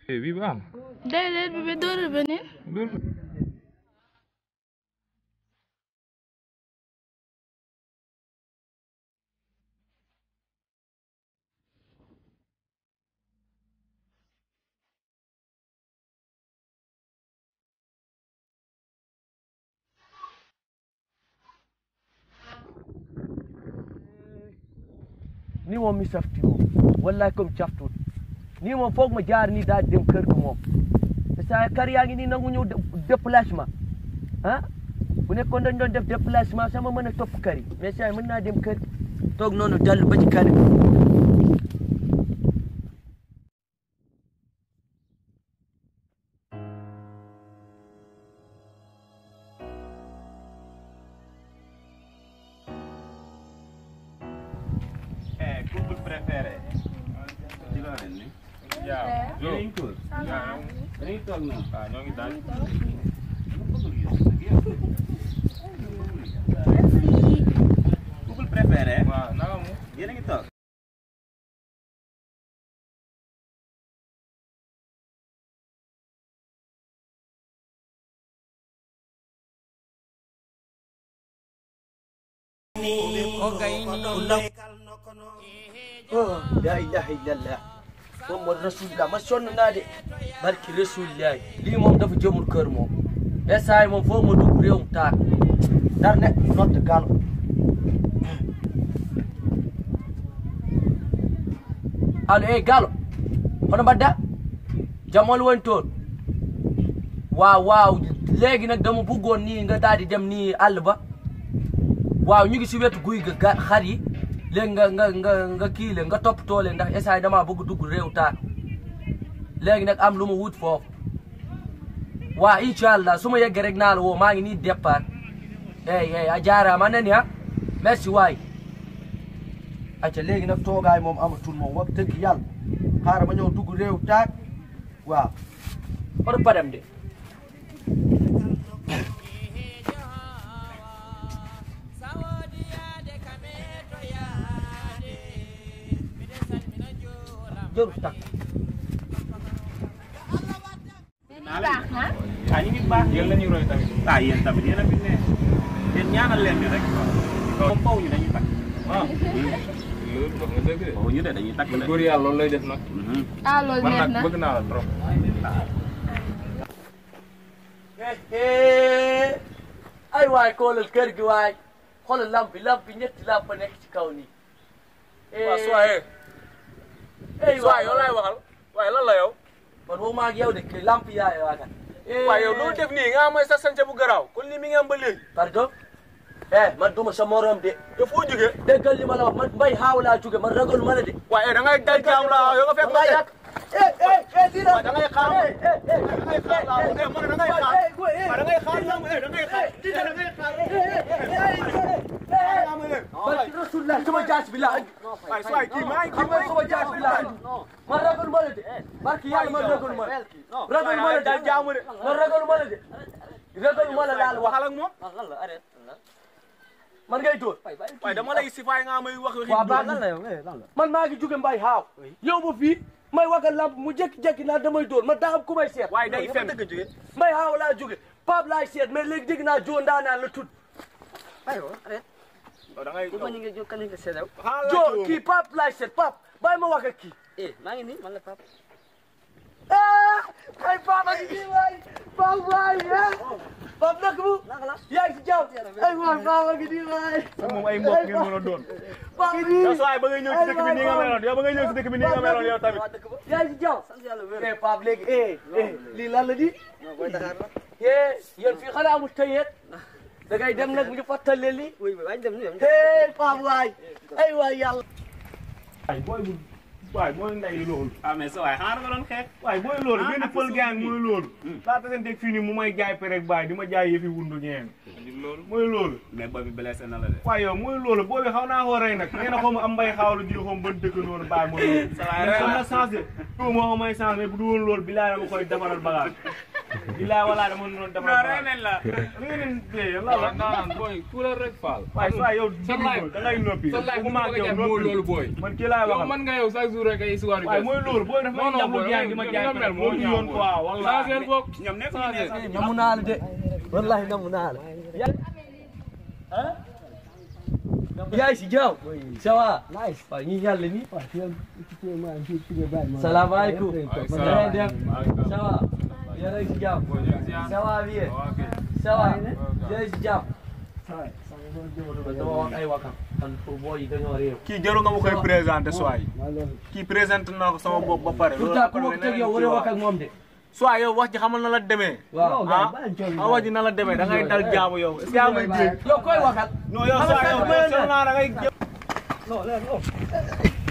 eh bii baax na. déedéet bi bi dóoral beneen dóor ko. nii moom mi safti moom wallahi comme caftuut nii moom foog ma jaar nii daal di dem kër ga moom te saa kar yaa ngi nii nangu ñëw déplacement ah bu nekkoon dañ doon def déplacement sama mën a topp kër yi mais saa mën naa dem kër toog noonu dallu ba ci kër Eh, couple préféré. ci loo leen ni. yaa yéen a ngi toog. yaa yéen a ngi toog noonu. waaw ñoo ngi daal. couple préféré. waaw naka mu. yéen a ngi toog. oh la ilaha illallah muhammad rasulillah ma sonn naa de barki rasulillah lii moom dafa jëmul kër moom esaay moom foo ma dugg réewum taar dar ne notte galo allo eh galo hono mbadda jamol woni toon waaw waaw léegi nag dama bëggoon nii nga daal di dem nii àll ba waaw ñu ngi si wetu guy ga ga xar yi léegi nga nga nga nga kii leen nga toppatoo leen ndax esaay damaa bëgg dugg réew taar léegi nag am lu ma wut foofu waa incha allah su ma yeggee rek naa la woo maa ngi nii départ ey ey a jaaraama nani ha merci waay acca léegi nag toogaay moom amatul moom wax dëgg yàlla xaaral ma ñëw dugg réew taar waaw oto padam de jëru takk baax na ah ñu ngi baax. yéen la ñuy roy tamit. ah yéen tamit yéen a fi ne. yéen ñaanal leen ñu rek. moom faw ñu dañuy takk. ah loolu wax nga dëgg de. faw ñu de dañuy takk de. góor yàlla loolu lay def nag. ah loolu man neex nag na bëgg naa la trop. ay waay xoolal kër gi waay xoolal lamp bi lamp bi ñetti lamp nekk ci kaw nii. waaw Soye ay Soye yow laay waxal waaye lan la yow man moom maa ngi yow de kii lamp yaay waa kan. waaye yow loolu def nii nga am sa sance bu garaaw kon lii mi ngi am ba léegi pardon. eh man duma sa morom de. te foo jógee déggal li ma la wax man mbay xaaw laa jóge man ragal ma la de. waaye da ngay dal jaam la yow nga fekk ma yaa eh eh eh dina. waaye da ngay xaar eh eh eh da ngay xaar laa eh man da ngay xaar waaye da ngay xaar laa eh da ngay xaar da ngay xaar barki rasulullah sama jaas bi laa waaye Soye kii maa ngi xam nga sama jaas bi laa man ragal ma la de barki yàlla man ragal ma la ragal ma la de dal jaamu de man ragal ma la de ragal ma la laal wax waxal ak moom man ngay dóor waaye dama lay sifaay nga may wax waa baax na man maa ngi jóge mbay xaaw yow ba fii may wagal lamp mu jékki-jékki naa damay dóor man daa am ku may seet waaye day fen mbay xaaw laa jóge Pape laay seet mais léegi dégg naa joo ndaanaan la tudd da ngay joo kii Pape laay seet Pape bàyyi ma wax ak kii maa ngi nii man la Pape. ah ay Pape ak kii waay Pape waay ah Pape nag mu yaa ngi si jàmm ay waay Pape ak kii waay moom ay mbokk ngeen mën a doon Pape yow Soye ba ngay ñëw si dëkk bi nii nga meloon yow ba ngay ñëw si dëkk bi nii nga meloon yow tamit yaa ngi si jàmm eh Pape léegi eh eh lii lan la di eh yéen fii xanaa amul tëyeet da ngay dem nag ñu fàttali lii eh Pape waay ay waay yàlla waaye booy bu waaye mooy nday loolu ah mais sa waay xanaa nga doon xeex. waaye mooy loolu benn pël gang mooy loolu laata seen teg fii nii mu may jaay perek baay di ma jaay yëfi wundu ñeen loolu. mooy loolu mais booy bi blessé na la de. waaye yow mooy loolu boobi xaw naa koo rey nag nee na xaw ma am mbay xaawlu ji xaw ma ban dëkk noonu bàyyi ma loolu Ça va, mais rey xam na. na changé moo ko may changé mais bu du woon loolu bilaay dama koy defaral bagage bilaay walaay dama doon defar non rey nañ la li ngeen di dee lan waaw la naan booy kuréel rek faal. waaye saa yow sa live da ngay noppi sa live bëgguma ak bu yow ma ko loolu noppi booy. man kii laay yow waxal man nga yow chaque jour rek ay histoire yu waaye bees. mooy loolu booy dafa non non jàmm booy jaay di ma jaay nga mel moo moo ñaaw yoon quoi Changé wallahi boog. ñoom nekk ñu ne sax namu naa la de wallahi namu naa la yaay si jaaw ça va waaw ñu yàlla ni salaamaaleykum na ngeen def ça va yéen a ngi si jàmm ça va bien ça va yéen a ngi si jàmm man dama wax ay wakam man pour boo yi dañoo réew kii jarul nga ma koy présenté soit kii présenté naa ko sama bopp ba pare pourtant ku ma ko teg yow war a wax ak moom de soit yow wax ji xamal na la demee waaw ah ah wax ji na la demee da ngay dal jaamu yow est-ce que yaa may dégg yow koy waxal non yow soit yow yow naa da ngay